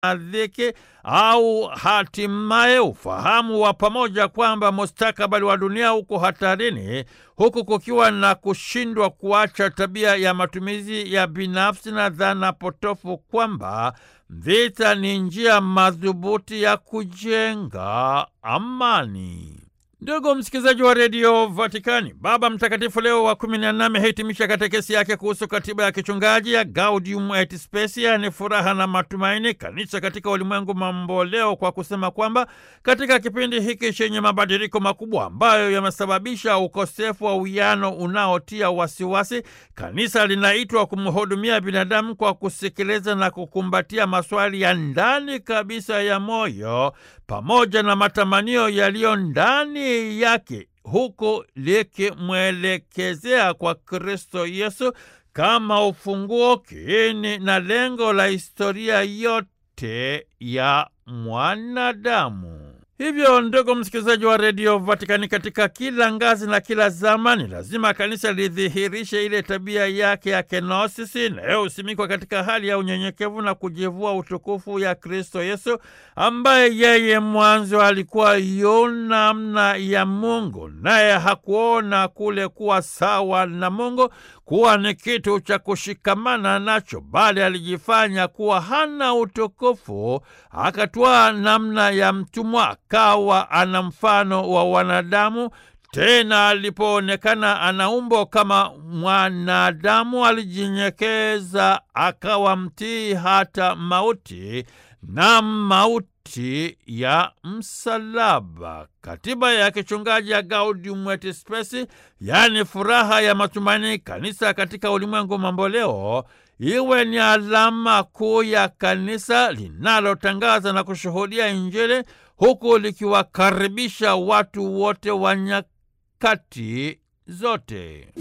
na dhiki au hatimaye ufahamu wa pamoja kwamba mustakabali wa dunia uko hatarini, huku kukiwa na kushindwa kuacha tabia ya matumizi ya binafsi na dhana potofu kwamba vita ni njia madhubuti ya kujenga amani. Ndugu msikilizaji wa redio Vatikani, Baba Mtakatifu Leo wa kumi na nne amehitimisha katekesi yake kuhusu katiba ya kichungaji ya Gaudium et Spes, yaani furaha na matumaini, kanisa katika ulimwengu mamboleo, kwa kusema kwamba katika kipindi hiki chenye mabadiliko makubwa ambayo yamesababisha ukosefu wa uwiano unaotia wasiwasi, kanisa linaitwa kumhudumia binadamu kwa kusikiliza na kukumbatia maswali ya ndani kabisa ya moyo pamoja na matamanio yaliyo ndani yake huku likimwelekezea kwa Kristo Yesu kama ufunguo, kiini na lengo la historia yote ya mwanadamu. Hivyo ndugu msikilizaji wa redio Vatikani, katika kila ngazi na kila zamani, lazima kanisa lidhihirishe ile tabia yake ya kenosisi inayosimikwa katika hali ya unyenyekevu na kujivua utukufu ya Kristo Yesu, ambaye yeye mwanzo alikuwa yu namna ya Mungu, naye hakuona kule kuwa sawa na Mungu kuwa ni kitu cha kushikamana nacho, bali alijifanya kuwa hana utukufu, akatwaa namna ya mtumwa, akawa ana mfano wa wanadamu. Tena alipoonekana ana umbo kama mwanadamu, alijinyekeza akawa mtii hata mauti, na mauti ya msalaba. Katiba ya kichungaji ya Gaudium et Spes, yaani furaha ya matumaini, kanisa katika ulimwengu mamboleo, iwe ni alama kuu ya kanisa linalotangaza na kushuhudia Injili, huku likiwakaribisha watu wote wa nyakati zote.